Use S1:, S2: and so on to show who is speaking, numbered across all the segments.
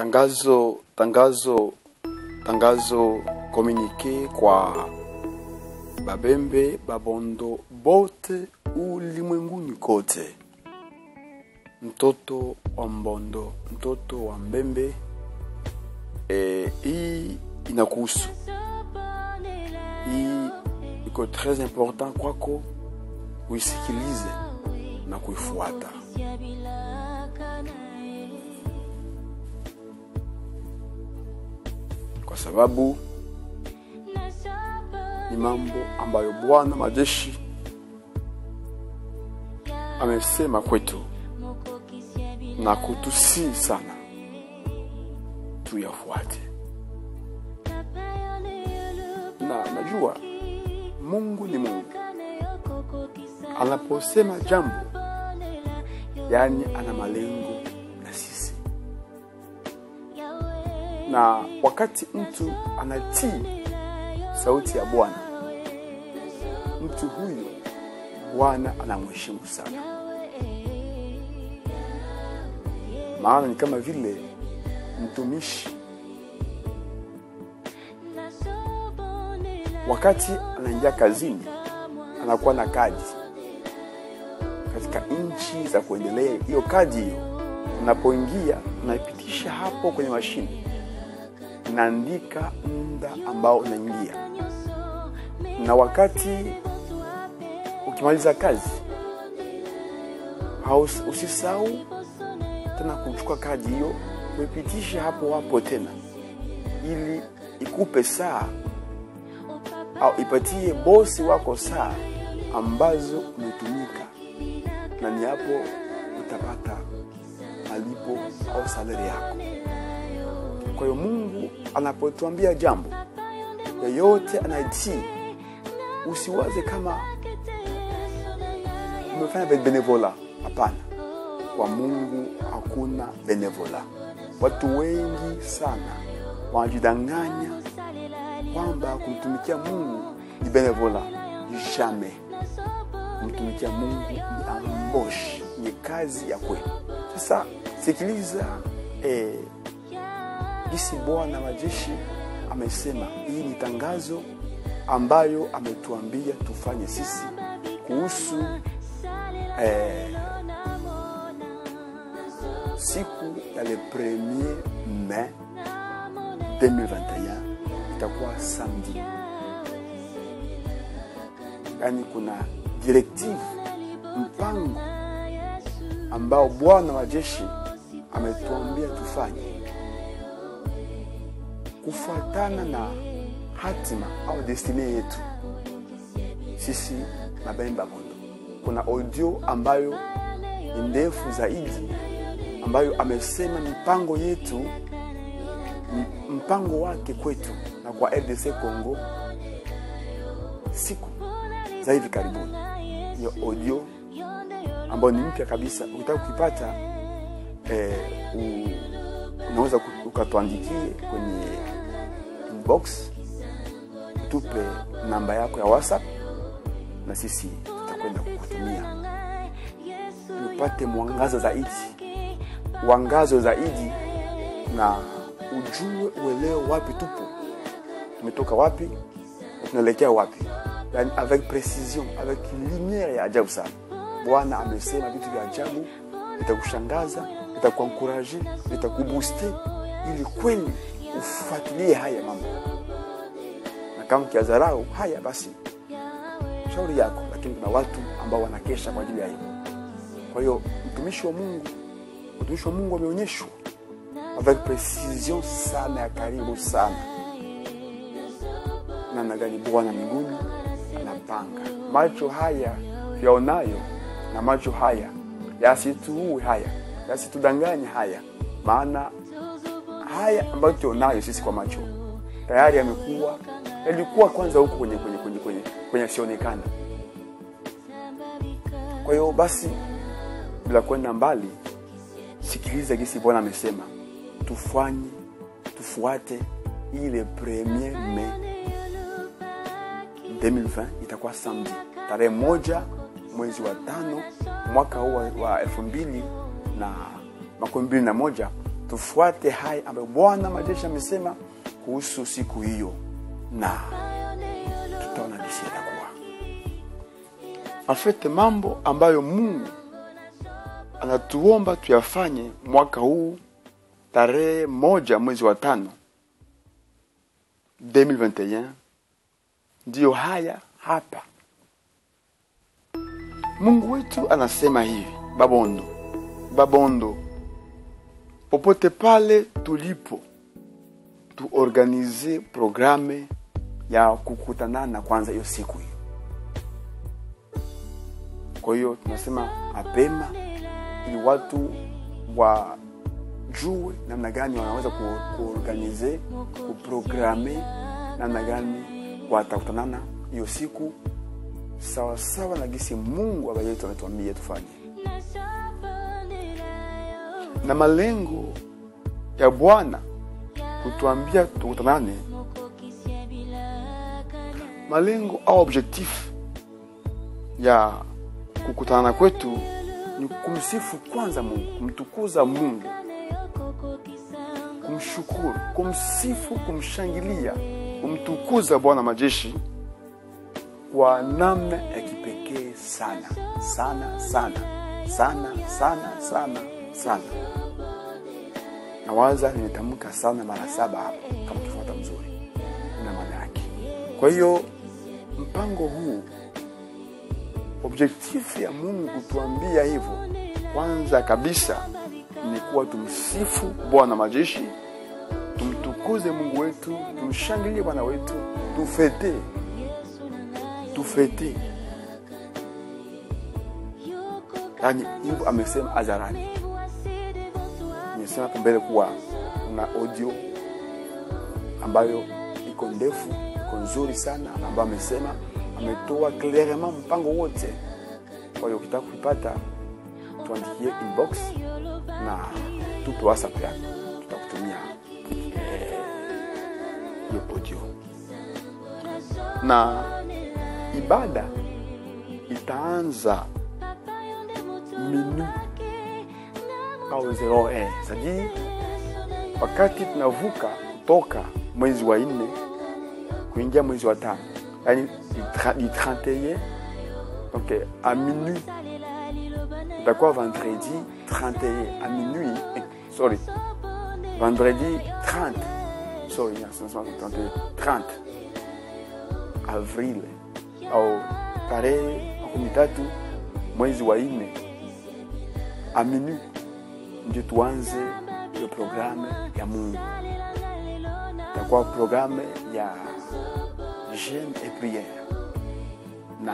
S1: tangazo tangazo tangazo komunike kwa babembe babondo bote ulimwenguni kote mtoto wa mbondo mtoto wa mbembe e, hii inakuhusu hii iko très important kwako uisikilize na kuifuata kwa sababu ni mambo ambayo bwana majeshi amesema kwetu na kutusii sana tuyafuate na najua mungu ni mungu anaposema jambo yaani ana malengo na sisi na wakati mtu anatii sauti ya bwana mtu huyo bwana anamheshimu sana maana ni kama vile mtumishi wakati anaingia kazini anakuwa na kadi katika nchi za kuendelea hiyo kadi hiyo unapoingia unaipitisha hapo kwenye mashine inaandika muda ambao unaingia na wakati ukimaliza kazi haus- usisahau tena kuchukua kadi hiyo kuipitisha hapo hapo tena ili ikupe saa au ipatie bosi wako saa ambazo umetumika na ni hapo utapata malipo au salari yako kwa hiyo mungu anapotuambia jambo yeyote anayetii usiwaze kama umefanya benevola hapana kwa mungu hakuna benevola watu wengi sana wanajidanganya kwamba kumtumikia mungu ni benevola jamais kumtumikia mungu ni amboshi ni kazi ya kweli sasa sikiliza eh, jinsi bwana majeshi amesema hii ni tangazo ambayo ametuambia tufanye sisi kuhusu eh, siku ya le premier mai 2021 itakuwa samedi yaani kuna directive mpango ambao bwana wa jeshi ametuambia tufanye kufuatana na hatima au destiny yetu sisi mabemba mondo kuna audio ambayo ni ndefu zaidi ambayo amesema mipango yetu m- mpango wake kwetu na kwa rdc congo siku za hivi karibuni hiyo audio ambayo ni mpya kabisa ukitaka kuipata eh, u, unaweza ku- ukatuandikie kwenye inbox tupe namba yako ya whatsapp na sisi tutakwenda kukutumia upate mwangaza zaidi uangazo zaidi na ujue uelewe wapi tupo tumetoka wapi na tunaelekea wapi yani avec precision avec lumiere ya ajabu sana bwana amesema vitu vya ajabu vitakushangaza vitakuankuraje vitakubuste ili kweli ufuatilie haya mambo na kama kiadharau haya basi shauri yako lakini kuna watu ambao wanakesha kwa ajili ya hivyo kwa hiyo mtumishi wa mungu mtumishi wa mungu ameonyeshwa avec precision sana ya karibu sana namna gani bwana mbinguni anapanga macho haya yaonayo na macho haya yasituue haya yasitudanganye haya maana haya ambayo tuonayo sisi kwa macho tayari yamekuwa yalikuwa kwanza huko kwenye kwenye kwenye kwenye kwenye sionekana kwa hiyo basi bila kwenda mbali sikiliza gisi bwana amesema tufanye tufuate ile premier mai 2020 itakuwa samedi tarehe moja mwezi wa tano mwaka huu wa- wa elfu mbili na makumi mbili na moja tufuate haya ambayo bwana majeshi amesema kuhusu siku hiyo na tutaona jinsi itakuwa afete mambo ambayo mungu anatuomba tuyafanye mwaka huu tarehe moja mwezi wa tano 2021 ndiyo haya hapa mungu wetu anasema hivi babondo babondo popote pale tulipo tuorganize programe ya kukutanana kwanza hiyo siku hiyo kwa hiyo tunasema mapema ili watu wajue namna gani wanaweza ku- kuorganize kuprograme namna gani watakutanana hiyo siku sawasawa na gisi mungu baba yetu ametuambia tufanye na malengo ya bwana kutuambia tukutanane malengo au objectif ya kukutana kwetu ni kumsifu kwanza mungu kumtukuza mungu kumshukuru kumsifu kumshangilia kumtukuza bwana majeshi kwa namna ya kipekee sana sana sana sana sana sana sana nawaza nimetamka sana mara saba hapo kama ukifuata mzuri na maana yake kwa hiyo mpango huu objektifu ya mungu kutuambia hivyo kwanza kabisa ni kuwa tumsifu bwana majeshi tumtukuze mungu wetu tumshangilie bwana wetu tufete tufete yani hivyo amesema hadharani nimesema hapo mbele kuwa kuna audio ambayo iko ndefu iko nzuri sana ambayo amesema ametoa clairement mpango wote kwa hiyo ukitaka kuipata tuandikie inbox na tupe whatsapp yako tutakutumia eh, hiyo audio na ibada itaanza minu au 01 c'est-à-dire wakati tunavuka kutoka mwezi wa nne kuingia mwezi wa tano yani du tra- du 31 donc eh, à minuit itakuwa vendredi 31 à minuit eh, sorry vendredi 30 sorry yeah, c'est- c'est 31 30 avril au tarehe makumi tatu mwezi wa nne à minuit ndio tuanze hiyo programme ya mungu itakuwa programme ya jeune et prière na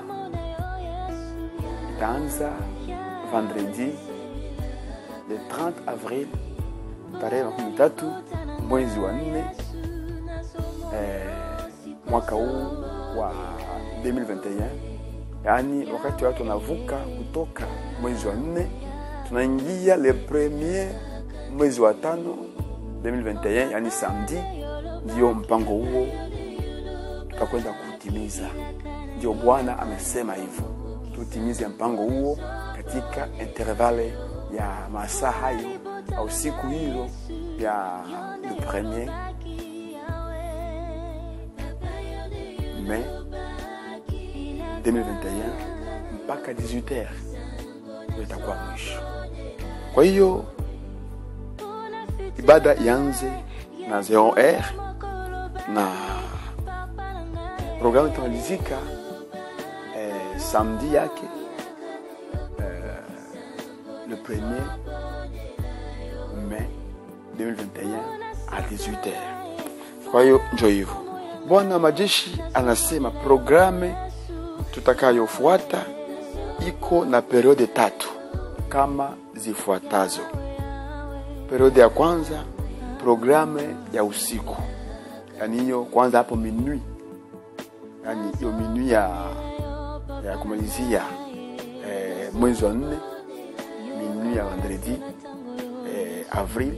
S1: itaanza vendredi le 30 avril tarehe makumi tatu mwezi wa nne eh, mwaka huu wa 2021 yaani wakati watu wanavuka kutoka mwezi wa nne tunaingia le premier mwezi wa tano 2021 yani samedi ndio mpango huo tutakwenda kutimiza ndio bwana amesema hivyo tutimize mpango huo katika intervale ya masaa hayo au siku hizo ya le premier mai 2021 mpaka 18h ndio itakuwa mwisho kwa hiyo ibada ianze na 0h na programu itamalizika eh, samedi yake eh, le premier mai 2021 à 18h kwa hiyo njo hivyo bwana majeshi anasema programe tutakayofuata iko na periode tatu kama zifuatazo periode ya kwanza programe ya usiku yani hiyo kwanza hapo minui yani hiyo minui ya, ya kumalizia eh, mwezi wa nne minui ya vendredi eh, avril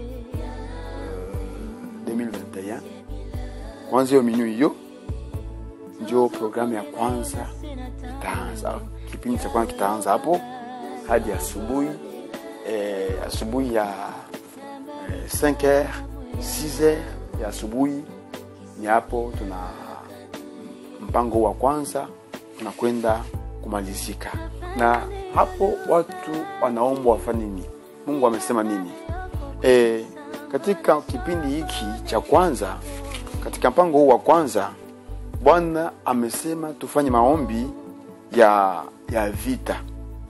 S1: eh, 2021 kwanza hiyo minui hiyo ndio programu ya kwanza itaanza kipindi cha kwanza kitaanza hapo hadi asubuhi eh, asubuhi ya 5 heures 6 heures ya asubuhi ni hapo tuna mpango wa kwanza unakwenda kumalizika na hapo watu wanaombwa wafanye nini mungu amesema nini e, katika kipindi hiki cha kwanza katika mpango huu wa kwanza bwana amesema tufanye maombi ya ya vita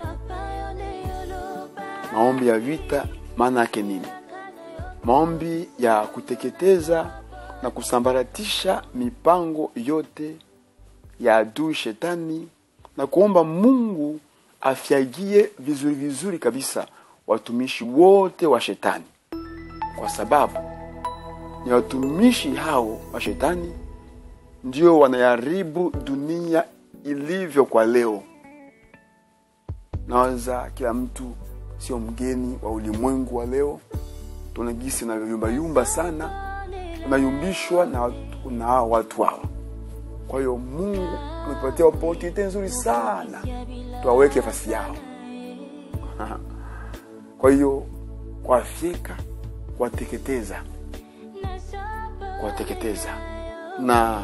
S1: maombi ya vita maana yake nini maombi ya kuteketeza na kusambaratisha mipango yote ya adui shetani na kuomba mungu afyagie vizuri vizuri kabisa watumishi wote wa shetani kwa sababu ni watumishi hao wa shetani ndio wanayaribu dunia ilivyo kwa leo nawaza kila mtu sio mgeni wa ulimwengu wa leo tuna gisi unayumbayumba sana unayumbishwa na, watu- na hawa watu hawa kwa hiyo mungu ametupatia opportunity nzuri sana tuwaweke fasi yao kwa hiyo kuwafyeka kuwateketeza kuwateketeza na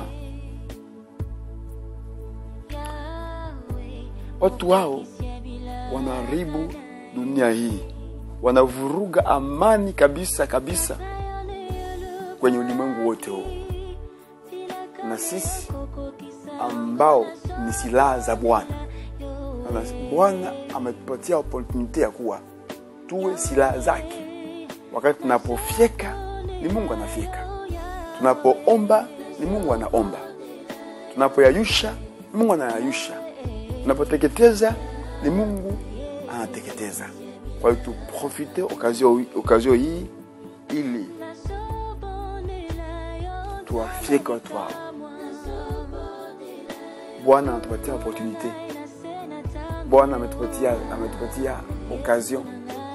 S1: watu hao wanaharibu dunia hii wanavuruga amani kabisa kabisa kwenye ulimwengu wote huu na sisi ambao ni silaha za bwana Na bwana ametupatia opportunity ya kuwa tuwe silaha zake wakati tunapofyeka ni mungu anafyeka tunapoomba ni mungu anaomba tunapoyayusha ni mungu anayayusha tunapoteketeza ni mungu anateketeza kwa hiyo tuprofite okazio okazio hii ili tuwafyeke watu hao bwana anatupatia opportunite bwana ametupatia ametupatia occasion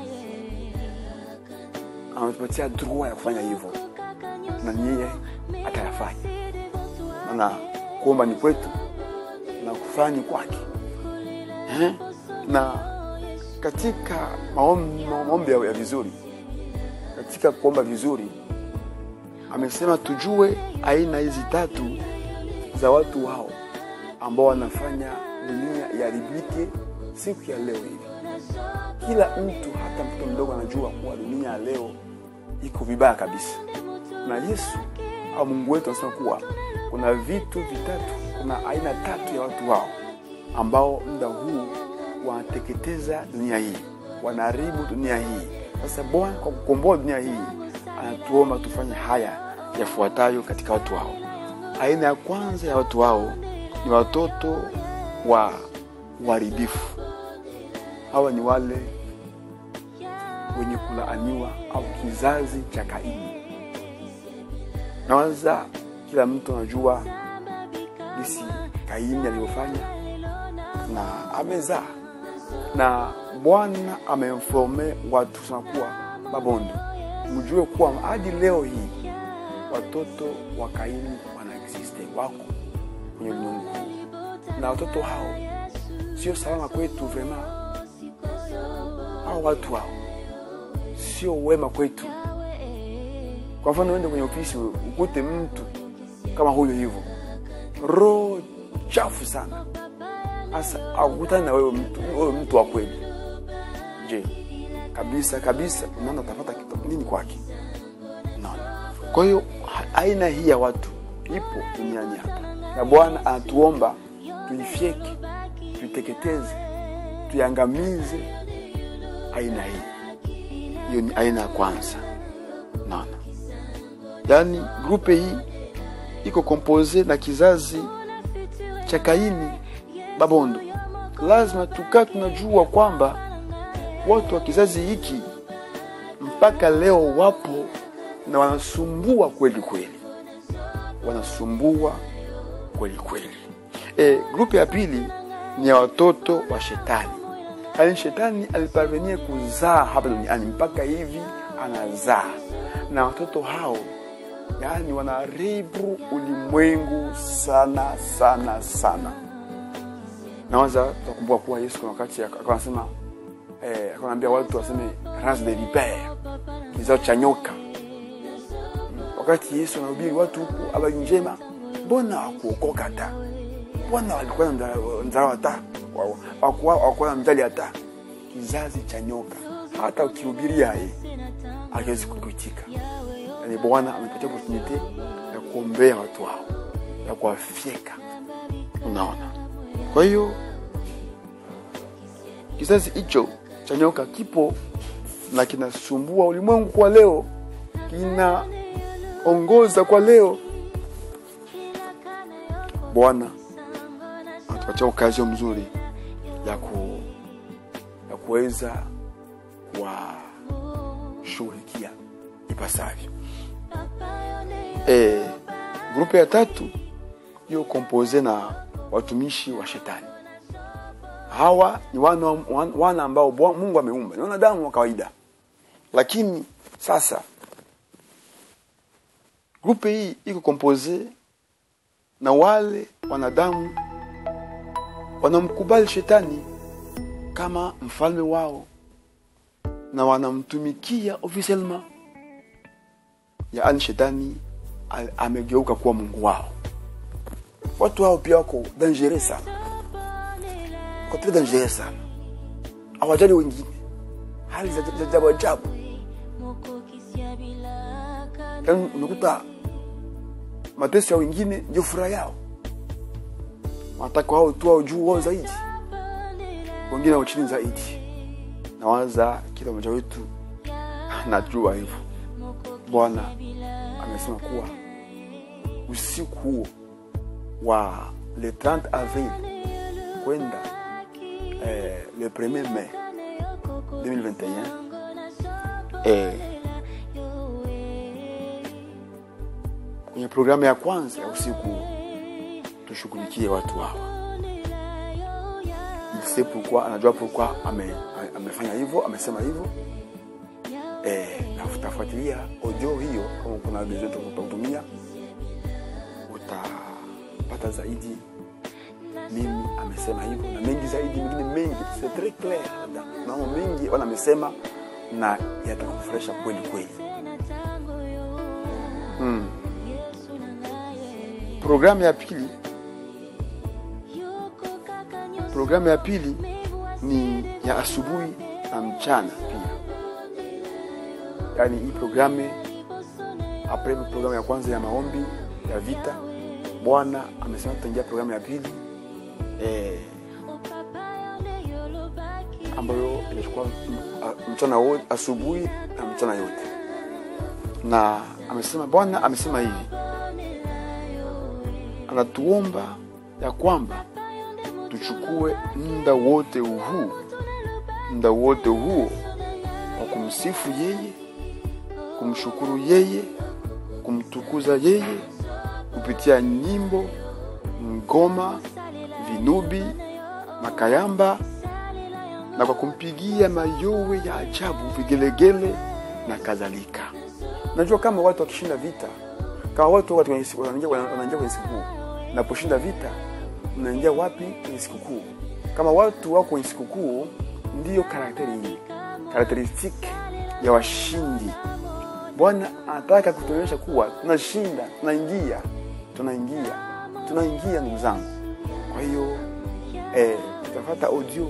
S1: ametupatia droit ya kufanya hivyo na niye atayafanya maana kuomba ni kwetu na kufanya ni kwake eh? na katika maombi, maombi ya ya vizuri katika kuomba vizuri amesema tujue aina hizi tatu za watu hao ambao wanafanya dunia iharibike siku ya leo hivi kila mtu hata mtoto mdogo anajua kuwa dunia ya leo iko vibaya kabisa na yesu au mungu wetu anasema kuwa kuna vitu vitatu kuna aina tatu ya watu hao ambao muda huu wanateketeza dunia hii wanaharibu dunia hii sasa bwana kwa kukomboa dunia hii anatuomba tufanye haya yafuatayo katika watu hao aina ya kwanza ya watu hao ni watoto wa uharibifu hawa ni wale wenye kulaaniwa au kizazi cha kaini nawaza kila mtu anajua jinsi kaini aliyofanya na amezaa na bwana amemfome watu sana kuwa mabondo mjue kuwa hadi leo hii watoto wa kaini wanaexiste wako kwenye ulimwengu huu na watoto hao sio salama kwetu vrema hao watu hao sio wema kwetu kwa mfano uende kwenye ofisi ukute mtu kama huyo hivyo roho chafu sana hasa akutani na wewe mtu, wewe mtu wa kweli je kabisa kabisa unaona utapata kitu nini kwake unaona kwa hiyo ha- aina hii ya watu ipo duniani hapa na bwana anatuomba tuifyeke tuiteketeze tuiangamize aina hii hiyo ni aina ya kwanza naona yaani grupe hii iko kompose na kizazi cha kaini babondo lazima tukaa tunajua kwamba watu wa kizazi hiki mpaka leo wapo na wanasumbua kweli kweli wanasumbua kweli kweli e, grupu ya pili ni ya watoto wa shetani yaani shetani aliparvenie kuzaa hapa duniani mpaka hivi anazaa na watoto hao yaani wanaharibu ulimwengu sana sana sana nawaza tutakumbuka kuwa yesu kuna wakati akawa anasema eh, akawa anaambia watu waseme race de vipere kizao cha nyoka wakati yesu anahubiri watu huku habari njema mbona wakuokoka hata mbona walikuwa na mzao hata wakuwa na mjali hata kizazi cha nyoka hata ukihubiria ye akiwezi kukuitika yani bwana amepatia opportunity ya kuombea watu hao ya kuwafyeka unaona kwa hiyo kizazi hicho cha nyoka kipo na kinasumbua ulimwengu kwa leo kinaongoza kwa leo bwana anatupatia ukazio mzuri ya ku ya kuweza kuwashughulikia ipasavyo e, grupu ya tatu hiyo kompoze na watumishi wa shetani hawa ni wana, wana, wana ambao bwa- mungu ameumba ni wanadamu wa kawaida lakini sasa grupe hii iko kompoze na wale wanadamu wanamkubali shetani kama mfalme wao na wanamtumikia officiellement yaani shetani a- amegeuka kuwa mungu wao watu hao pia wako dangere sana wako pia dangere sana hawajali wengine hali za za ajabu ajabu yaani unakuta mateso ya wengine ndio furaha yao wanataka wao tu wao juu wao zaidi wengine wao chini zaidi nawaza kila mmoja wetu anajua hivyo bwana amesema kuwa usiku huo wa le 30 avril kwenda eh, le 1er mai 2021 eh, kwenye programu ya kwanza ya usiku tushughulikie watu hawa il sait pourquoi anajua pourquoi ame, amefanya hivyo amesema hivyo eh, na utafuatilia audio hiyo kama kuna besoin utakutumia utapata zaidi mimi amesema hivyo na mengi zaidi mengine mengi c'est très clair na mambo mengi wana amesema na yatakufurahisha kweli kweli mm. programu ya pili programu ya pili ni ya asubuhi na mchana pia yaani hii programu apres programu ya kwanza ya maombi ya vita bwana amesema tutaingia programu ya pili eh, ambayo inachukua m- a- mchana wote asubuhi na mchana yote na amesema bwana amesema hivi anatuomba ya kwamba tuchukue muda wote huu muda wote huo wa kumsifu yeye kumshukuru yeye kumtukuza yeye kupitia nyimbo ngoma vinubi makayamba na kwa kumpigia mayowe ya ajabu vigelegele na kadhalika najua kama watu wakishinda vita kama watu watu wenye- wanaingia wanaingia kwenye sikukuu naposhinda vita mnaingia wapi kwenye sikukuu kama watu wako kwenye sikukuu ndiyo karakteri hii karakteristiki ya washindi bwana anataka kutuonyesha kuwa tunashinda tunaingia tunaingia tunaingia ndugu zangu kwa hiyo eh, tutapata audio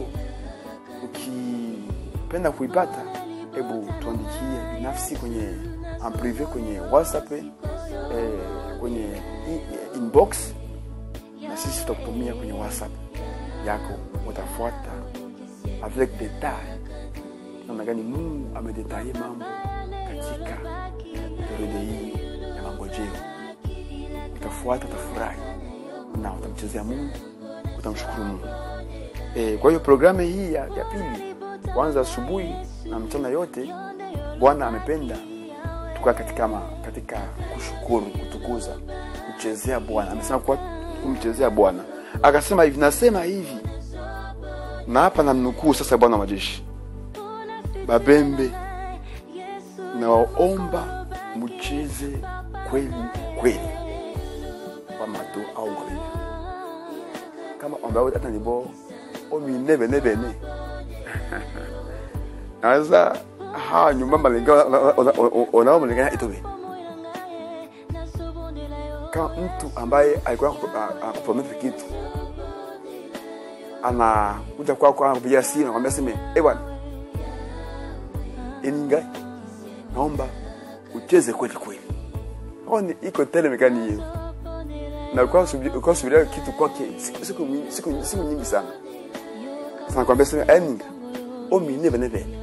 S1: ukipenda kuipata hebu tuandikie binafsi kwenye en privé kwenye whatsapp eh, kwenye i- inbox na sisi tutakutumia kwenye whatsapp yako utafuata avec detail namna gani mungu amedetaye mambo katika periodo hii ya mangojeo utafuata utafurahi na utamchezea mungu utamshukuru mungu e, kwa hiyo programu hii ya, ya pili kwanza asubuhi na mchana yote bwana amependa tukaa katika, ma, katika kushukuru kutukuza kuchezea bwana amesema kuwa kumchezea bwana akasema hivi nasema hivi na hapa namnukuu sasa bwana wa majeshi babembe nawaomba mcheze kweli kweli wamato au ngolile kama ombawe atanibo ominebene naweza ha nyumba malenga onao malenga itobe kama mtu ambaye alikuwa akuprometri kitu anakuja kwako anakupigia simu nakwambia seme eh bwana ininga naomba ucheze kweli kweli oni iko tele mekani hiyo na ulikuwa usubiri- ulikuwa subiria kitu kwake siku siku nyingi- siku siku nyingi sana sana kwambia sema eninga omine bene bene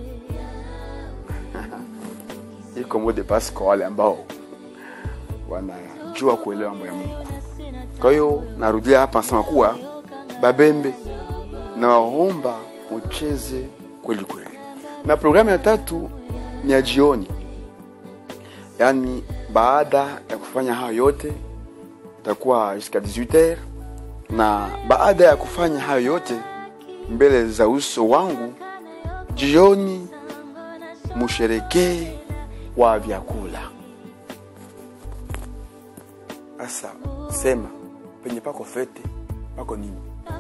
S1: iko mode passe kwa wale ambao wanajua kuelewa mambo ya Mungu. Kwa hiyo narudia hapa nasema kuwa Babembe, nawaomba ucheze kweli kweli. Na programu ya tatu ni ya jioni, yaani baada ya kufanya hayo yote itakuwa jusqu'à 18h, na baada ya kufanya hayo yote mbele za uso wangu, jioni musherekee wa vyakula. Sasa sema penye pako fete pako nini?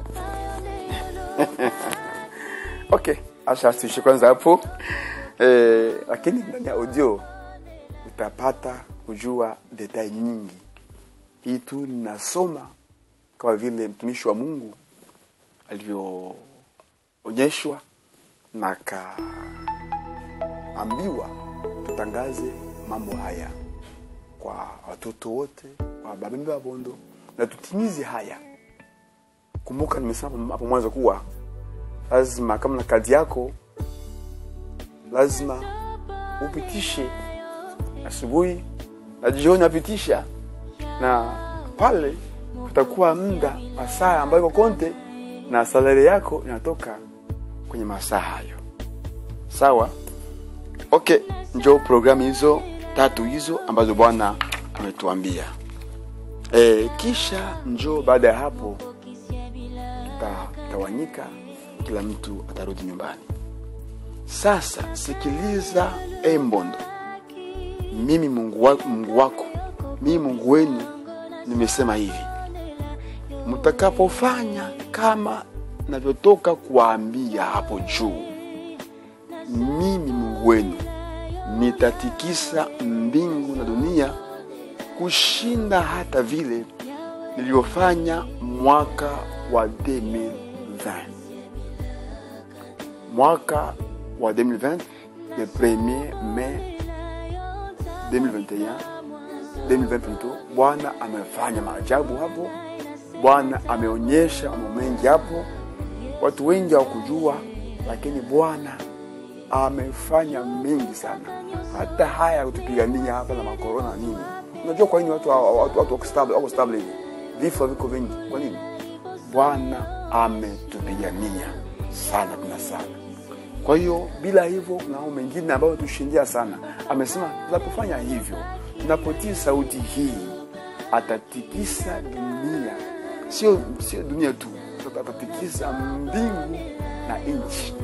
S1: okay, acha tuishi kwanza hapo eh, lakini ndani ya audio utapata kujua detail nyingi. Hii tu ninasoma kama vile mtumishi wa Mungu alivyoonyeshwa na akaambiwa tutangaze mambo haya kwa watoto wote kwa babembe wa bondo na tutimize haya kumbuka nimesema hapo mwanzo kuwa lazima kama na kazi yako lazima upitishe asubuhi na jioni apitisha na pale kutakuwa muda masaa ambayo iko konte na salari yako inatoka kwenye masaa hayo sawa okay njo programu hizo tatu hizo ambazo bwana ametuambia e, kisha njo baada ya hapo tutatawanyika kila mtu atarudi nyumbani sasa sikiliza embondo mimi mungu wako, mungu wako mimi mungu wenu nimesema hivi mtakapofanya kama navyotoka kuwaambia hapo juu mimi mungu wenu nitatikisa mbingu na dunia kushinda hata vile nilivyofanya mwaka wa 2020 mwaka wa 2020 le 1er mai 2021 2020 plutôt bwana amefanya maajabu hapo bwana ameonyesha mambo mengi hapo watu wengi hawakujua lakini bwana amefanya mengi sana hata haya ya kutupigania hapa na makorona na nini unajua kwa nini watu watu, watu wako stable wako stable hivi vifo viko vingi kwa nini bwana ametupigania sana tena sana kwa hiyo bila hivyo kuna mambo mengine ambayo tushindia sana amesema tunapofanya hivyo tunapotii sauti hii atatikisa dunia sio sio dunia tu atatikisa mbingu na nchi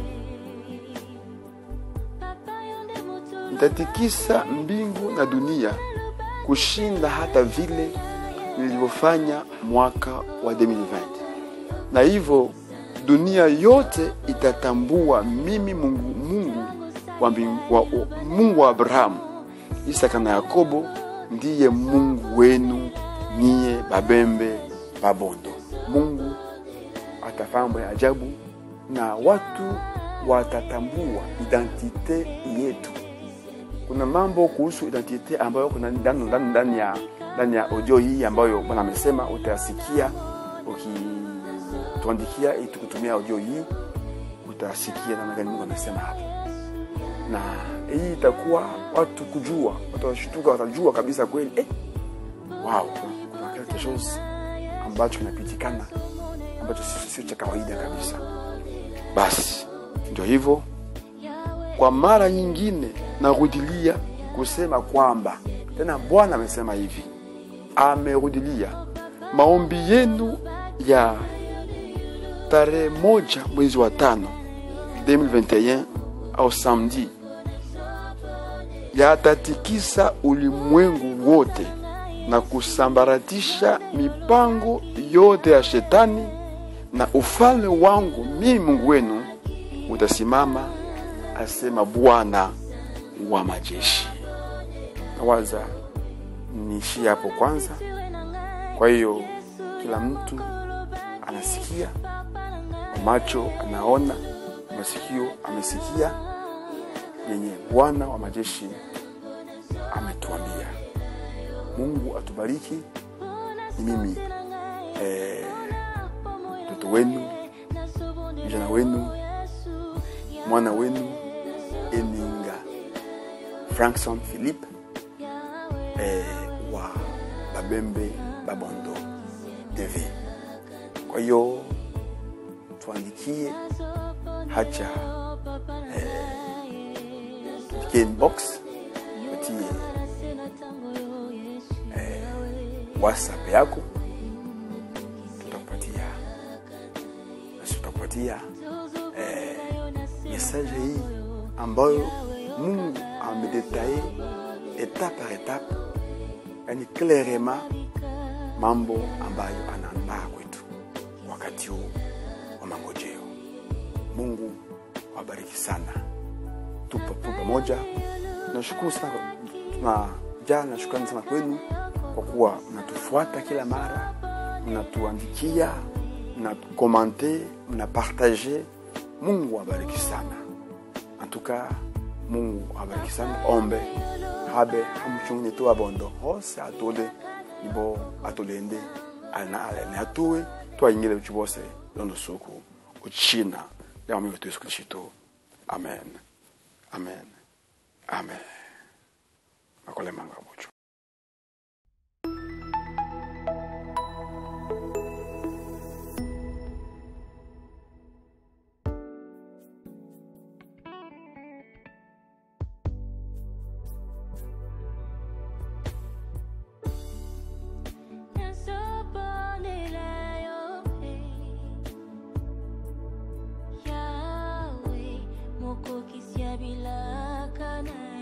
S1: nitatikisa mbingu na dunia kushinda hata vile nilivyofanya mwaka wa 2020 na hivyo dunia yote itatambua mimi mungu mungu wa, mbingu, wa, wa, mungu wa abrahamu isaka na yakobo ndiye mungu wenu niye babembe babondo mungu atafanya mambo ya ajabu na watu watatambua identite yetu kuna mambo kuhusu identite ambayo kuna ndani ndani ndani ya ndani ya audio hii ambayo bwana amesema utayasikia ukituandikia ili tukutumia audio hii utasikia namna gani Mungu amesema hapa na hii itakuwa watu kujua watu washtuka watajua kabisa kweli eh, wow kuna quelque chose ambacho kinapitikana ambacho sio cha kawaida kabisa basi ndio hivyo kwa mara nyingine narudilia kusema kwamba tena bwana amesema hivi amerudilia maombi yenu ya tarehe moja mwezi wa tano 2021 au samedi yatatikisa ulimwengu wote na kusambaratisha mipango yote ya shetani na ufalme wangu mimi mungu wenu utasimama asema Bwana wa majeshi. Nawaza niishie hapo kwanza. Kwa hiyo kila mtu anasikia, macho anaona, masikio amesikia yenye Bwana wa majeshi ametuambia. Mungu atubariki. Ni mimi eh, mtoto wenu, mjana wenu, mwana wenu Eninga Frankson Philip eh, wa Babembe Babondo TV. Kwa hiyo tuandikie hacha eh, tuandikie inbox utie eh, whatsapp yako tutakupatia basi tutakupatia eh, message hii ambayo Mungu amedetaye etape par etape, yani clairement mambo ambayo anaandaa kwetu wakati huu wa mangojeo. Mungu wabariki sana, tupo tu pamoja. Nashukuru sana, tunajaa na shukrani sana kwenu kwa kuwa mnatufuata kila mara, mnatuandikia, mnakomante, mnapartage. Mungu wabariki sana antuka Mungu abariki sana ombe habe hamuchungune tu abondo hose atole ibo atolende alina alene atuwe twayingile uchi bose londo suku uchina leo mimi Yesu Kristo amen amen amen makole manga mucho
S2: Yahweh, moko kisiabilaka na